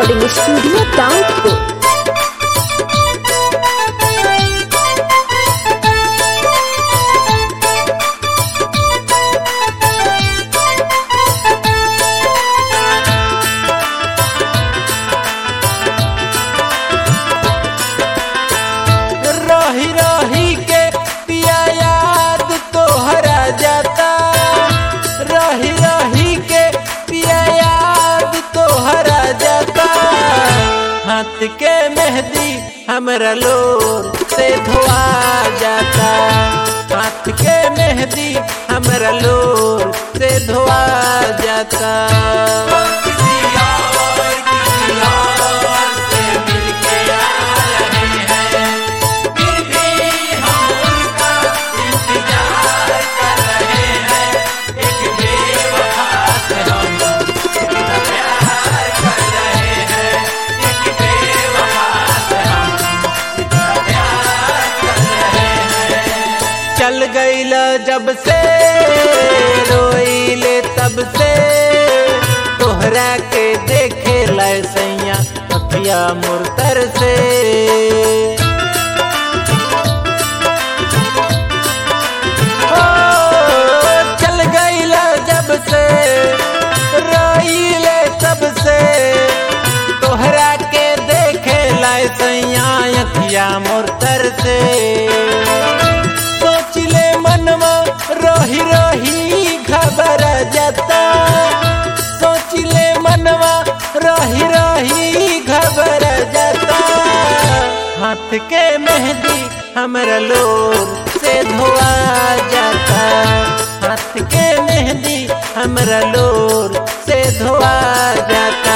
recording studio Daudpur रही रही के पिया याद तोहरा जाता रही रही के पिया याद तोहरा जाता हाथ के मेहंदी हमरा लोर से धोआ जाता हाथ के मेहंदी हमरा लोर से धोआ जाता चल गईल जब से रोइले तब से तोहरा के देखे लैसैया अखिया मुर्तर से ओ, चल गईल जब से रोइले तब से तोहरा के देखे लैसैया अखिया मुर्तर से सोच ले मनवा रोही रोही घबर जाता सोच ले मनवा रोही रोही घबर जाता हाथ के मेहंदी हमरा लोर से धोआ जाता हाथ के मेहंदी हमरा लोर से धोआ जाता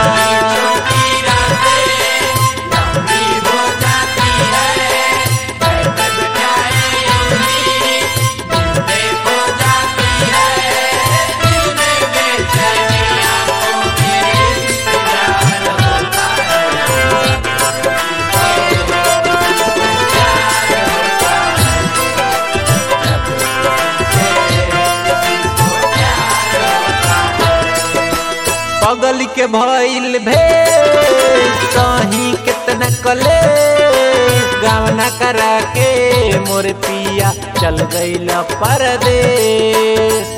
पगल के भइल भे सही कितना कले गावना करा के मोर पिया चल गईल परदेश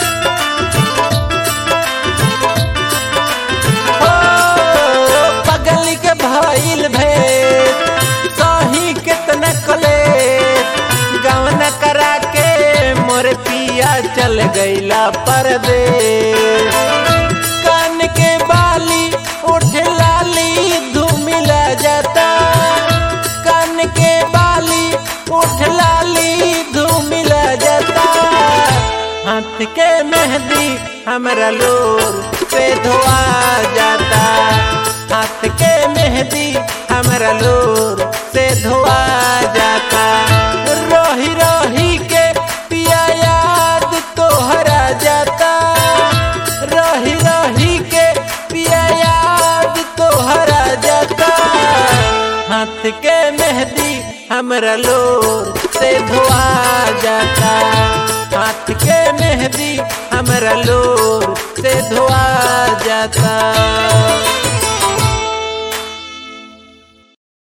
हो, पगल के भइल भे सही कितना कले गावना करा के मोर पिया चल गईला परदेश कान के बाली उठ लाली धूमिला जाता कान के बाली उठ लाली धूमिला जाता हाथ के मेहंदी हमरा लोर से धोआ जाता हाथ के मेहंदी हमरा लोर से धोआ जाता रोही रोही के पिया याद तोहरा जाता रही रही के पिया याद तोहरा जाता हाथ के मेहंदी हमरा लोर से धोआ जाता हाथ के मेहंदी हमरा लोर से धोआ जाता